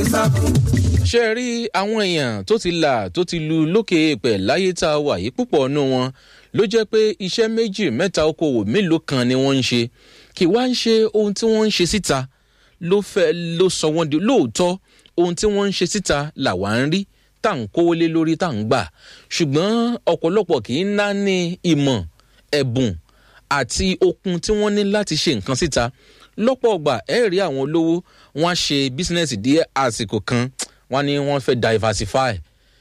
sákùn. ṣé ẹ rí àwọn èèyàn tó ti là tó ti lu lókè èèpẹ̀ láyé tá a wà yìí púpọ̀ nù wọn ló jẹ́ pé iṣẹ́ méjì mẹ́ta okòwò mélòó kan ni wọ́n ń ṣe kì wá ń ṣe ohun tí wọ́n ń ṣe síta ló fẹ́ ló sọ wọ́n di lóòótọ́ ohun tí wọ́n ń ṣe síta làwa ń rí tá à ń kówó lé lórí tá à ń gbà ṣùgbọ́n ọ̀pọ̀lọpọ̀ kì í ná ní ìmọ̀ ẹ̀bùn àti okun tí wọ́n ní láti ṣe nǹkan síta lọ́pọ̀ ọgbà ẹ̀ rí àwọn olówó wọn á ṣe bísínẹ́sì díẹ̀ àsìkò kan wọn ni wọ́n fẹ́ diversify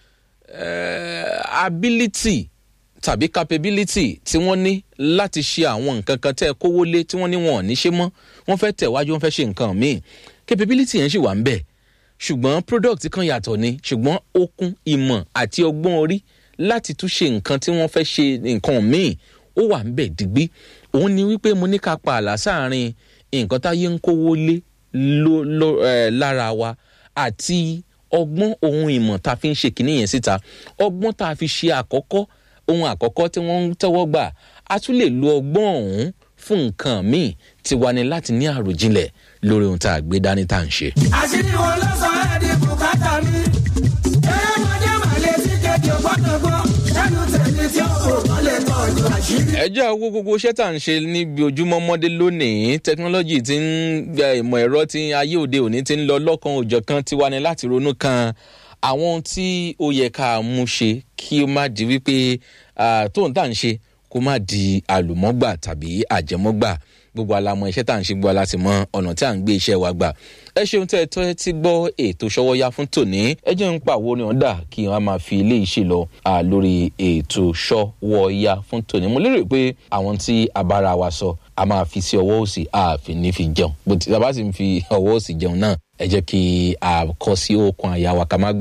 uh, ability tàbí capability tí wọ́n ní láti ṣe àwọn nǹkan kan tẹ́ ẹ kówó lé tí wọ́n ní wọn ò ní ṣe mọ́ wọ́n fẹ́ tẹ̀wájú wọ́n fẹ́ ṣe nǹkan míì capability yẹn sì wà ń bẹ̀ ṣùgbọ́n product kan yàtọ̀ ni ṣùgbọ́n okun ìmọ̀ àti ọgbọ́n orí láti tún ṣe nǹkan tí wọ́n fẹ́ ṣe nǹkan míì ó wà ń bẹ̀ digbí òun ni wípé mo ní ká pa àlà sáàrin nǹkan táyé ń kówó lé ló ló ẹ lára wa àti ọgbọ́n ohun ìmọ̀ tá a fi ń ṣe kìíní yẹn síta ọgbọ́n tá a fi ṣe àkọ́kọ́ ohun àkọ́kọ́ tí wọ́n ń tẹ́wọ́ gbà a tún lè lo ọgbọ́n ọ̀hún fún nǹkan míì tí wà ní láti ní àròjinlẹ̀ lórí ohun tá a gbé dání tá à ń ṣe. àṣírí wọn ló sọ ẹ́ di bùkátà mi. eré ọmọdé màlẹ́ sí kejì ọgbọ́dọ̀ gbọ́ sẹ́nu tẹ̀lé tí ó kò wọ́n lè tọ́jú àṣírí. ẹ jẹ́ owó gbogbo iṣẹ́ tá à ń ṣe níbi ojúmọ́ mọ́dé lónìí tẹkinọ́lọ́jì tí ń gba ìmọ̀ ẹ̀rọ tí ayé òde òní ti ń lọ lọ́kan òjọ̀ kan ti wá ní láti ronú kan àwọn ohun tí ó yẹ ká mú ṣe kí ó má di wípé ah, tóun tá à ń ṣe kó má di àlùmọ́gbà tàbí àjẹmọ́gbà gbogbo alamọ iṣẹ́ tá à ń ṣe gbọ́ aláti mọ ọ̀nà tí à ń gbé iṣẹ́ wa gbà ẹ ṣeun tẹ́ ẹ tọ́ ẹ ti gbọ́ ètò ṣọwọ́yá fún tòní ẹ jẹ́ ń pàwọ́ ni ọ̀dà kí wọ́n máa fi ilé iṣẹ́ lọ à, lórí ètò ṣọwọ́yá fún tòní mo lérò pé àwọn tí abára wa sọ a máa fi sí ọwọ́ òsì ààfin ní fi jẹun bó ti a bá sì ń fi ọwọ́ òsì jẹun náà ẹ jẹ́ kí a kọ́ sí okun àyà wa ká má gbà